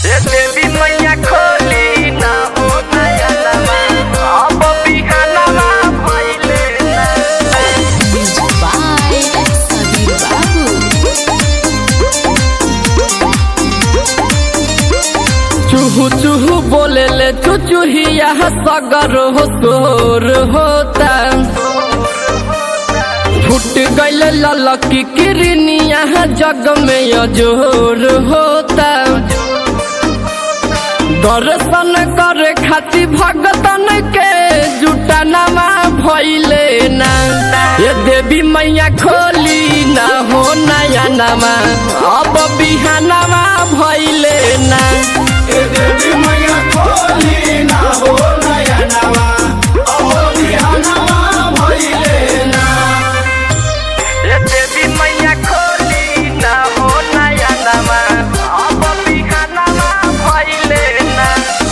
ए देवी मैया खोली ना हो नयनवा अब बिहानवा भइले ना Music by Sabir Babu. चूहू चूहू बोले ले चुचुहिया सगर हो तोर होता फुट गईल ललकी किरनिया जग में अजोर होता दर्शन करे खातिर भगतन के जुटनमा भइले ना ये देवी मैया खोली ना हो नया नमा अब बिहानवा भइले ना ए देवी मैया खोली ना हो नयनवा अब बिहानवा भइले ना ये देवी मैया खोली ना हो नया नमा अब बिहानवा भइले ना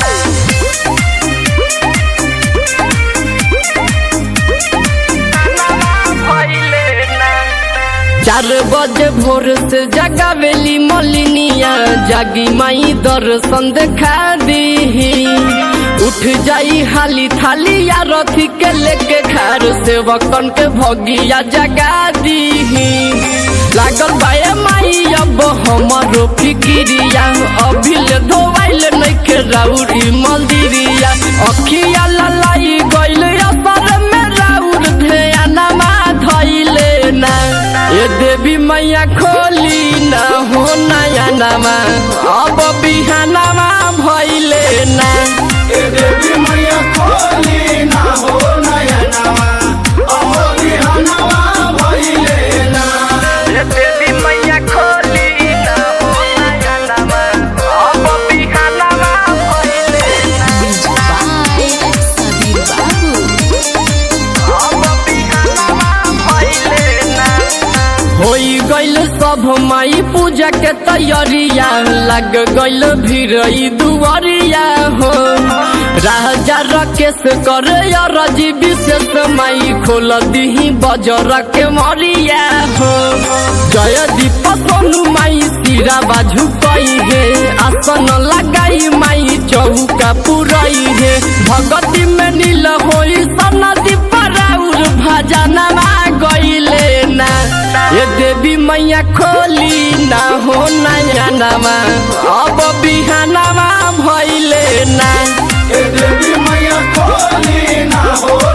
चार बजे भोर से जगावेली मलिनिया जागी माई दर्शन देखा दी उठ जाई हाली थाली या रथी के लेके खार से वकन के भगिया जगा दी लागल बाए माई अब हमारो फिकिरिया अभी ले धोवाइल नइखे राउरी मंदिरिया अखिया ललाई गइल असर में राउर ध्यानमा धइले ना ये देवी मैया खोली ना हो नया नमा अब बिहानमा भइले ना ए देवी मैया खोली ना हो नयनवा अब बिहानवा भइले ना ये देवी मैया खोली ना हो नया नमा अब बिहानमा भइले ना Music by Sabir Babu. होई गइल सब माई पूजा के तैयारिया लग गइल भीरई दुआरिया हो राजा रकेश करे रजी विशेष माई खोल दीही बजर के मरिया हो जय दीप सोनू माई सिरा बाजू कई है आसन लगाई माई चौका पुरई है भगती में नील होई सनदी पराउर भजनमा गइले ना ये देवी मैया खोली ना हो नया नमा अब बिहानवा भइले ना ए देवी मैया खोली ना हो